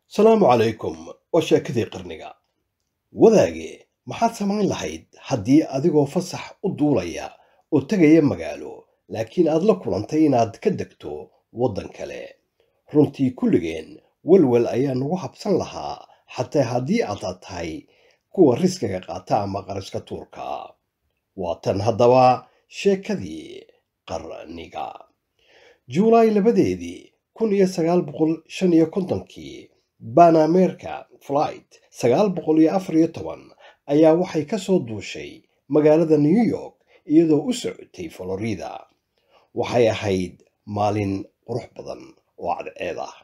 salaamu calaykum waa sheekadii qarniga wadaage maxaad samayn lahayd haddii adigoo fasax u duulaya oo tegaya magaalo laakiin aad la kulantay inaad ka degto waddan kale runtii kulligeen welwel ayaa nagu habsan lahaa xataa haddii aadaad tahay kuwa riskiga qaata ama qariska tuurka waa tan haddaba sheekadii qarniga juulaay labadeedii kun iyo sagaal boqol shan iyo kontonkii banamerka flight sagaal boqol iyo afar iyo toban ayaa waxay ka soo duushay magaalada new york iyadoo u socotay florida waxay ahayd maalin qurux badan oo cadceed ah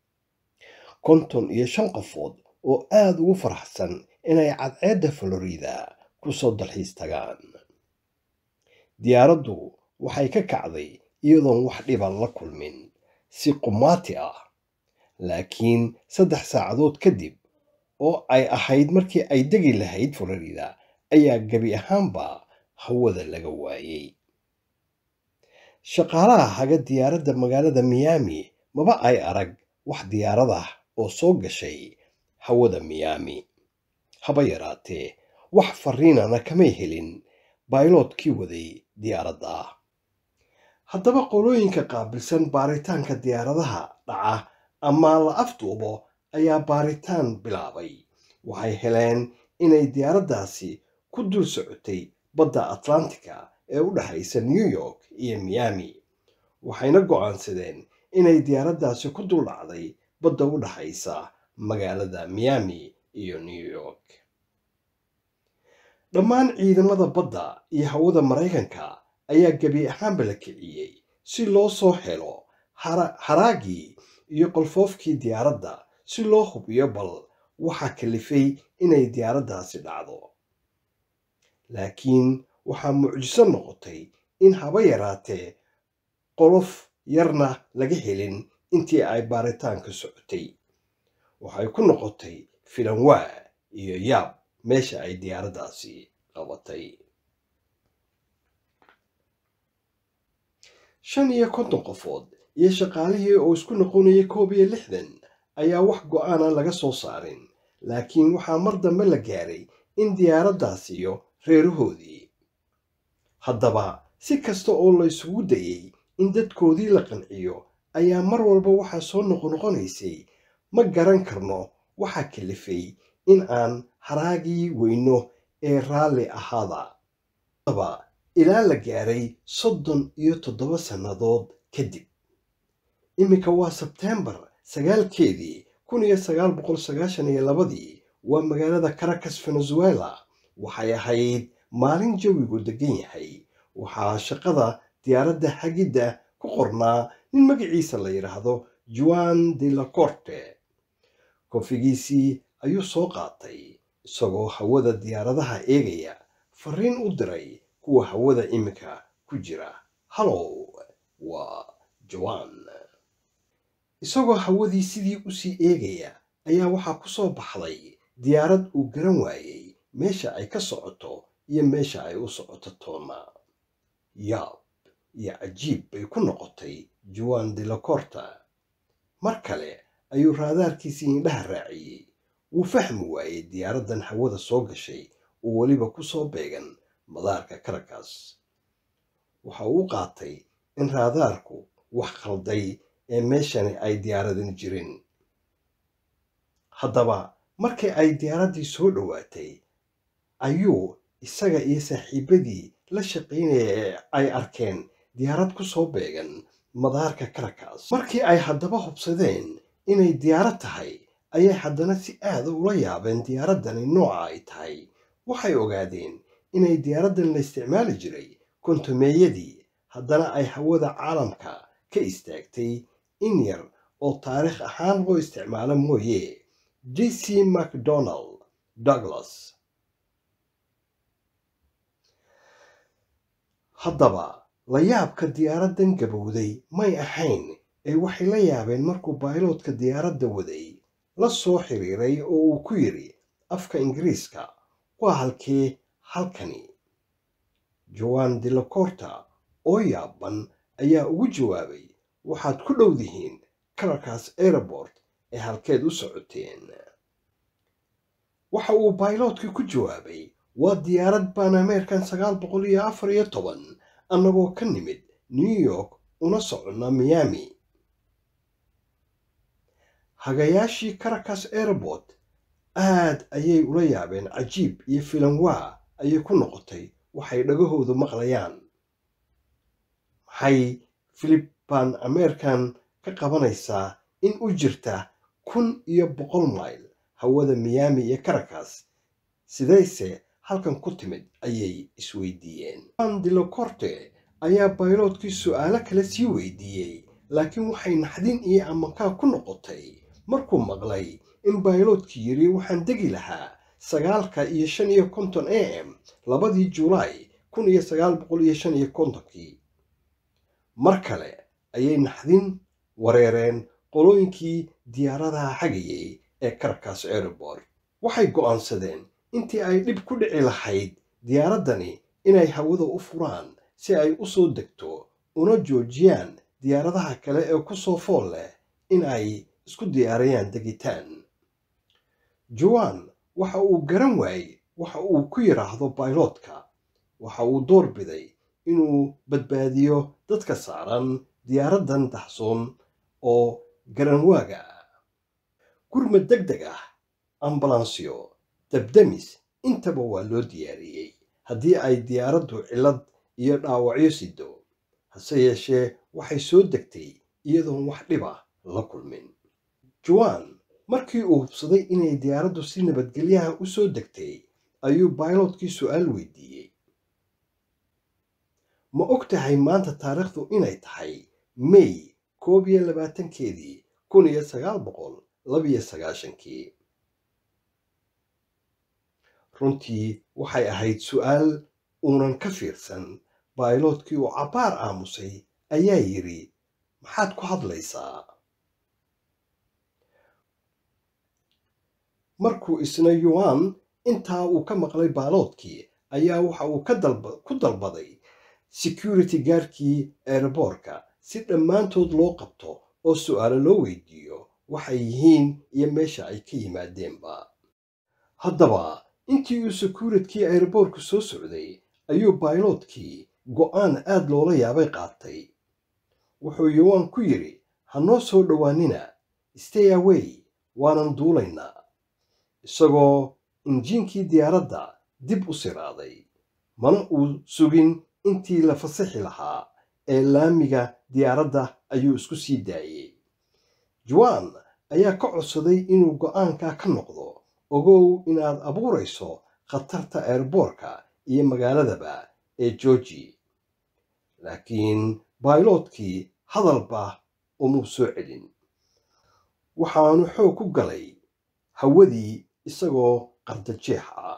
konton iyo shan qofood oo aada ugu faraxsan inay cadceedda florida ku soo dalxiis tagaan diyaaraddu waxay ka kacday iyadoon wax dhiban la kulmin si qumaati ah laakiin saddex saacadood kadib oo ay ahayd markii ay degi lahayd florida ayaa gebi ahaanba hawada laga waayey shaqaalaha haga diyaaradda magaalada miyaami maba ay arag wax diyaarad ah oo soo gashay hawada miyaami haba yaraatee wax fariinana kamay helin bayloodkii waday diyaaradda haddaba qolooyinka qaabilsan baaritaanka diyaaradaha dhaca ama la afduubo ayaa baaritaan bilaabay waxay heleen inay diyaaraddaasi ku dul socotay badda atlantica ee u dhexaysa new york iyo miyaami waxayna go'aansadeen inay diyaaraddaasi ku dul dhacday badda u dhexaysa magaalada miyaami iyo new york dhammaan ciidamada badda iyo hawada maraykanka ayaa gebi ahaanba la kiciyey si loo soo helo haraagii iyo qolfoofkii diyaaradda si loo hubiyo bal waxaa kalifay inay diyaaraddaasi dhacdo laakiin waxaa mucjiso noqotay in haba yaraatee qolof yarna laga helin intii ay baaritaanka socotay waxay ku noqotay filanwaa iyo yaab meesha ay diyaaraddaasi qabatay shan iyo konton qofood iyo shaqaalihii oo isku noqonayay koob iyo lixdan ayaa wax go'aana laga soo saarin laakiin waxaa mar dambe la gaaray in diyaaraddaas iyo reerahoodii haddaba si kasta oo la isugu dayey in dadkoodii la qanciyo ayaa mar walba waxaa soo noqonoqonaysay ma garan karno waxaa kalifay in aan haraagii weyno ee raalli ahaada haddaba ilaa la gaaray soddon iyo toddoba sannadood kadib iminka waa sebteembar sagaalkeedii kun iyo sagaal boqol sagaashan iyo labadii waa magaalada caracas venezuela waxay ahayd maalin jawigu degan yahay waxaa shaqada diyaaradda xagidda ku qornaa nin magaciisa la yidhaahdo juan de la corte koonfigiisii ayuu soo qaatay isagoo hawada diyaaradaha eegaya fariin u diray kuwa hawada iminka ku jira hallow waa joan isagoo hawadii sidii usii eegaya ayaa waxaa ku soo baxday diyaarad uu garan waayey meesha ay ka socoto iyo meesha ay u socoto toona yaab iyo cajiib bay ku noqotay juan de la corta mar kale ayuu raadaarkiisii indhaha raaciyey wuu fahmi waayey diyaaraddan hawada soo gashay oo weliba ku soo beegan madaarka caracas waxa uu qaatay in raadaarku wax khalday ee meeshani ay diyaaradan jirin haddaba markii ay diyaaraddii soo dhowaatay ayuu isaga iyo saaxiibadii la shaqaynaya ee ay arkeen diyaarad ku soo beegan madaarka caracas markii ay haddaba hubsadeen inay diyaarad tahay ayay haddana si aada ula yaabeen diyaaraddani nooca ay tahay waxay ogaadeen inay diyaaraddan la isticmaali jiray kontumeeyadii haddana ay hawada caalamka ka istaagtay in yar oo taariikh ahaan loo isticmaalo mooye j c macdonald douglas haddaba la yaabka diyaaraddan gabowday may ahayn ee waxay la yaabeen markuu bayloodka diyaaradda waday la soo xiriiray oo uu ku yidhi afka ingiriiska waa halkee halkani joan de la corta oo yaaban ayaa ugu jawaabay waxaad ku dhowdihiin caracas airport ee halkeed u socoteen waxa uu bayloodkii ku jawaabay waa diyaarad baan ameerikan sagaal boqol iyo afar iyo toban annagoo ka nimid new york una soconna miami hagayaashii caracas airport aad ayay ula yaabeen cajiib iyo filanwaa ayay ku noqotay waxay dhagahoodu maqlayaan maxay filibaan ameerikan ka qabanaysaa in u jirta kun iyo boqol mayl hawada miyaami iyo caracas sidayse halkan ku timid ayay isweydiiyeen an dilocorte ayaa bayloodkii su'aalo kale sii weydiiyey laakiin waxay naxdin iyo amankaa ku noqotay markuu maqlay in bayloodkii yidhi waxaan degi lahaa sagaalka iyo shan iyo konton a m labadii julaay kun iyo sagaal boqol iyo shan iyo kontonkii mar kale ayay naxdin wareereen qolooyinkii diyaaradaha xagayay ee caracas airport waxay go'aansadeen intii ay dhib ku dhici lahayd diyaaraddani inay hawada u furaan si ay u soo degto una joojiyaan diyaaradaha kale ee ku soo fool leh in ay isku diyaariyaan degitaan joan waxa uu garan waayey waxa uu ku yidhaahdo bayloodka waxa uu door biday inuu badbaadiyo dadka saaran diyaaraddan daxsoon oo garanwaaga ah gurmad deg deg ah ambalansyo dabdamis intaba waa loo diyaariyey haddii ay diyaaraddu cillad iyo dhaawacyo sido hase yeeshee waxay soo degtay iyadoon wax dhiba la kulmin joan markii uu hubsaday inay diyaaraddu si nabadgelyaha u soo degtay ayuu bayloodkii su'aal weydiiyey ma og tahay maanta taariikhdu inay tahay may koob iyo labaatankeedii kun iyo sagaal boqol labiyo sagaashankii runtii waxay ahayd su'aal uunan ka fiirsan bayloodkii uu cabbaar aamusay ayaa yidhi maxaad ku hadlaysaa markuu isna yuan intaa uu ka maqlay baaloodkii ayaa waxa uu ku dalbaday security gaarkii eeraboorka si dhammaantood loo qabto oo su'aalo loo weydiiyo waxay yihiin iyo meesha ay ka yimaadeenba haddaba intii uu securitkii eeraboorku soo socday ayuu bayloodkii go'aan aad loola yaabay qaatay wuxuu yuan ku yidhi ha noo soo dhowaanina stay away waanan duulaynaa isagoo injiinkii diyaaradda dib u siraaday mana uu sugin intii la fasaxi lahaa ee laamiga diyaaradda ayuu isku sii daayey juan ayaa ka codsaday inuu go'aankaa ka noqdo ogow inaad abuurayso khatarta eerboorka iyo magaaladaba ee georgi laakiin bayloodkii hadalba umuu soo celin waxaanu xoog ku galay hawadii isagoo qardajeex ah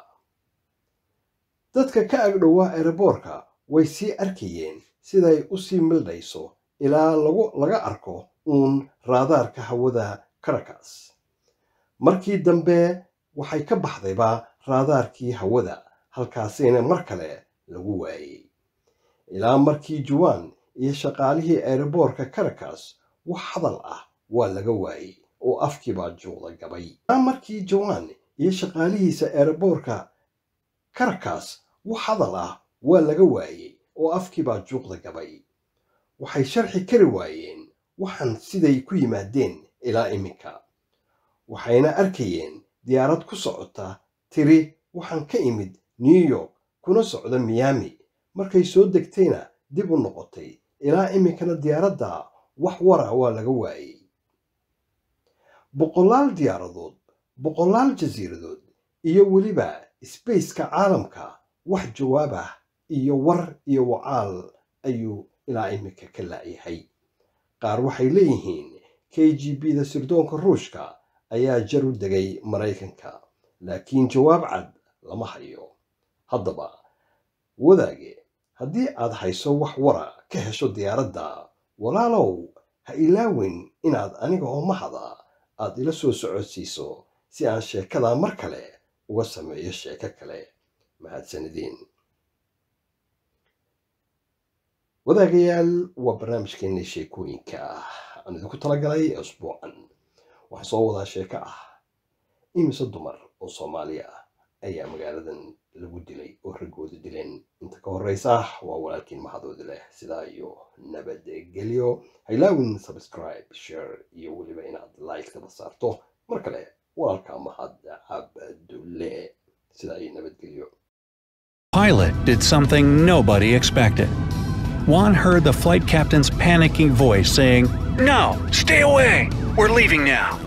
dadka ka agdhowaa eeraboorka way sii arkayeen siday u sii mildhayso ilaa laga arko uun raadaarka hawada caracas markii dambe waxay ka baxdayba raadaarkii hawada halkaasina mar kale lagu waayey ilaa markii juwan iyo shaqaalihii eeraboorka caracas wax hadal ah waa laga waayey oo afkiibaa juuqda gabay ilaa markii juwan iyo shaqaalihiisa eeraboorka caracas wax hadal ah waa laga waayey oo afkiibaa juuqda gabay waxay sharxi kari waayeen waxaan siday ku yimaadeen ilaa iminka waxayna arkayeen diyaarad ku socota tiri waxaan ka imid new york kuna socda miyaami markay soo degtayna dib u noqotay ilaa iminkana diyaaradda wax wara waa laga waayey boqolaal diyaaradood boqolaal jasiiradood iyo weliba sbaceka caalamka wax jawaab ah iyo war iyo wacaal ayuu ilaa iminka ka la'yahay qaar waxay leeyihiin k g b da sirdoonka ruushka ayaa jar u degay maraykanka laakiin jawaab cad lama hayo haddaba wadaage haddii aad hayso wax wara ka hesho diyaaradda walaalow ha ilaawin inaad aniga oo mahada aad ila soo socodsiiso si aan sheekadaa mar kale uga sameeyo sheeko kale mahadsanideen wadaagayaal waa barnaamijkeennii sheekooyinka aan idinku talagalay usbuucan waxaa soo wadaa sheeko ah imise dumar oo soomaaliya ah ayaa magaaladan lagu dilay oo raggooda dileen inta ka horeysa waa walaalkiin mahadoodi leh sidaa iyo nabadgelyo haylaawin subscribe share iyo weliba inaad like-tada saarto mar kale walaalka mahad cabdulle sidaa iyo nabadgelyo Pilot did something nobody expected. Juan heard the flight captain's panicking voice saying, No, stay away! We're leaving now.